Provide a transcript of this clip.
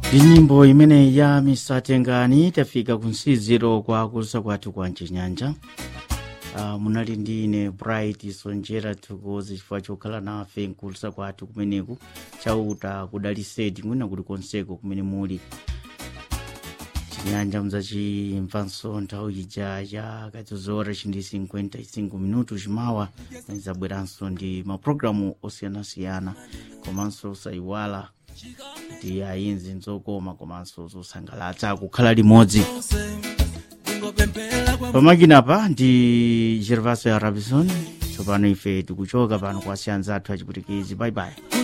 ndi nyimbo imene ya misatengani tafika kunsiziro kwa kulusa kwathu kwa mchinyanja uh, munali ndi ine bright sonjera thukuzi chifukwa chokhala nafe nkulusa kwathu kumeneku chauta kudaliseti mwina kuli konseko kumene muli chinyanja mzacimvanso nthawi ija ya kadzozora chindi 55 minutu chimawa zabweranso ndi mapulogalamu osiyanasiyana komanso sayiwala kuti ayinzi nzokoma komanso zosangalatsa kukhala limodzi pamakinapa ndi gervaso ya rabison tsopano ife tikuchoka pano kwa siyanza athu achiputikizi bye bye